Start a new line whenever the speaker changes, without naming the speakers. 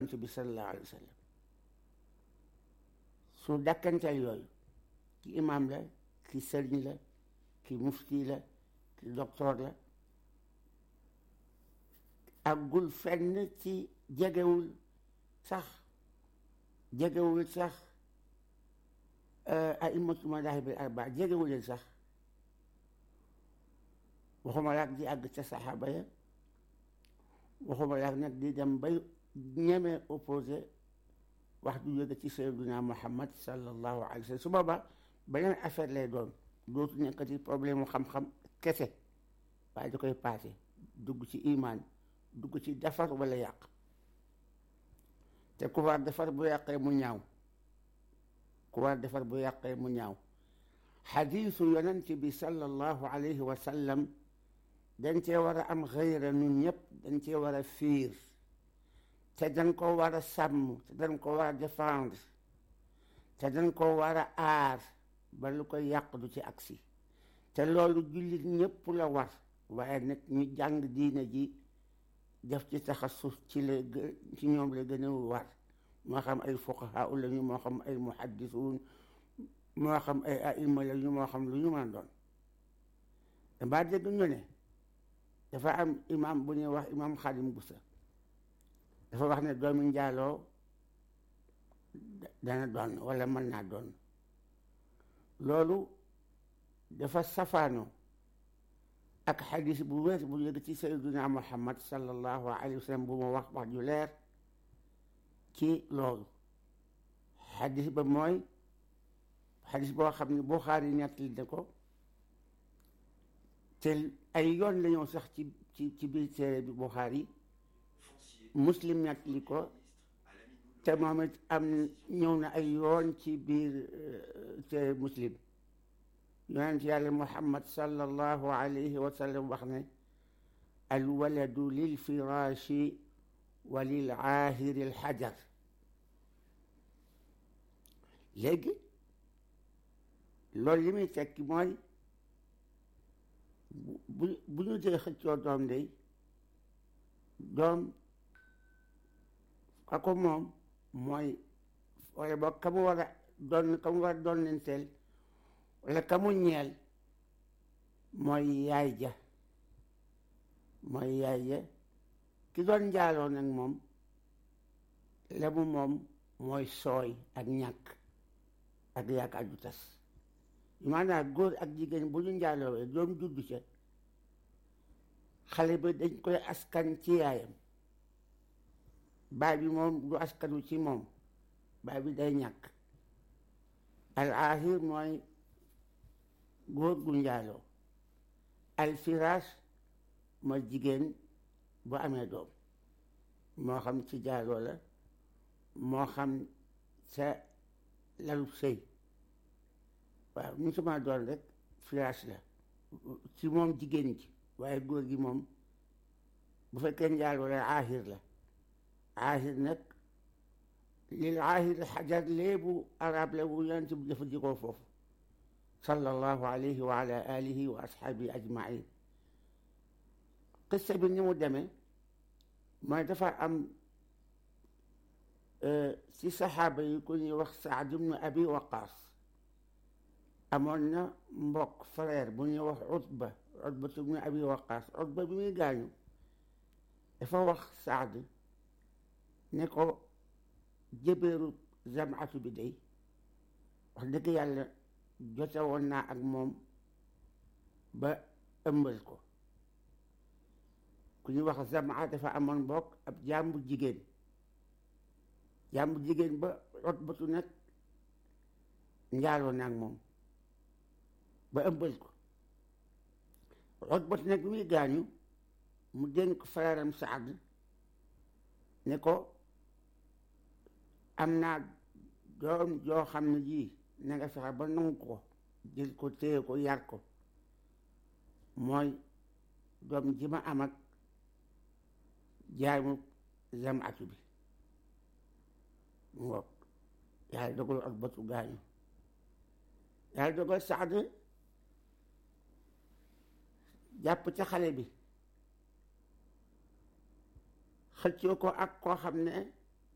yonent bi sallallahu alayhi wa sallam su dàkkanteel yooyu ki imaam la ki sëriñ la ki mufti la ki docteur la àggul fenn ci jegewul sax jegewul sax a'immatu madahib al arbaa jegewul leen sax waxuma laak di àgg ca saxaaba ya waxuma laak nag di dem bay ñeme opposé wax du jóge ci sayyiduna muhammad sallallahu alayhi wa sallam su boobaa beneen affaire lay doon dootu nekkati problème mu xam-xam kese waaye da koy paase dugg ci imaan dugg ci defar wala yàq te ku war defar bu yàqee mu ñaaw ku war defar bu yàqee mu ñaaw xadiisu yonent bi sallallahu alayhi wa sallam dañ cee war a am xëyra nun ñëpp dañ cee war a fiir te dañ ko war a sàmm te dañ ko war a défendre te dañ ko war a aar ba lu ko yàq du ci agsi te loolu jullit ñëpp la war waaye nag ñu jàng diine ji def ci taxasus ci la ci ñoom la gën a war moo xam ay fuqaha la ñu moo xam ay muhaddisuun moo xam ay aima la ñu moo xam lu ñu mën a doon damaa dégg ñu ne dafa am imam bu ñuy wax imam Xadim Busa dafa wax ne doomi njaaloo dana doon wala mën naa doon loolu dafa safaanoo ak xadis bu wér bu yëg ci sayyiduna muhammad sallallahu alayhi wa sallam bu ma wax wax ju leer ci loolu xadis ba mooy xadis boo xam ne Buxaari nettali na ko te ay yoon la ñëw sax ci ci ci biir téere bi Buxaari muslim nettali ko te moom it am ñëw na ay yoon ci biir téere muslim yonent yàlla muhammad sallallahu alayhi wa sallam wax ne alwaladu lil firaashi wa lil aahiri al xajar léegi loolu li muy tekki mooy bu bu ñu dee xëccoo doom day doom ka ko moom mooy wala boog ka mu war a doon ka mu war a doon lenteel wala ka mu ñeel mooy yaay ja mooy yaay ja ki doon njaaloo nag moom la mu moom mooy sooy ak ñàkk ak yaakaar ju tas maanaam góor ak jigéen bu ñu njaaloowee doom juddu ca xale bi dañ koy askan ci yaayam baay bi moom du askanu ci moom baay bi day ñàkk al aahir mooy góor gu njaaloo al firaas mooy jigéen bu amee doom moo xam ci jaaloo la moo xam sa lalu sëy waaw mu sama doon rek firaas la ci moom jigéen ji waaye góor gi moom bu fekkee njaaloo la aahir la aahir nag lil aahir xajar léebu arab la bu yonent bi jëfandikoo foofu sallallahu alayhi wa ala alihi wa ashaabihi ajmain qissa bi ni mu demee mooy dafa am ci saxaaba yi ku ñuy wax Saad ibnu Abi Waqaas amoon na mbokk frère bu ñuy wax Utba Utba ibnu Abi Waqaas Utba bi muy gaañu dafa wax Saad ne ko jëbeeru Zamatu bi day wax dëgg yàlla jote woon naa ak moom ba ëmbal ko ku ñuy wax Zamaa dafa amoon mbokk ab jàmbu jigéen jàmbu jigéen ba Utbatu nag njaaloo na ak moom ba ëmbal ko Utbatu nag bi muy gaañu mu dénk frère am Saad ne ko am naa doom joo xam ne ji na nga fexe ba nangu ko jël ko téye ko yar ko mooy doom ji ma am ak jaamu Zamatu bi mu ngoog yàlla dogal ak batu gaañu yàlla dogal Saad jàpp ca xale bi xëccoo ko ak koo xam ne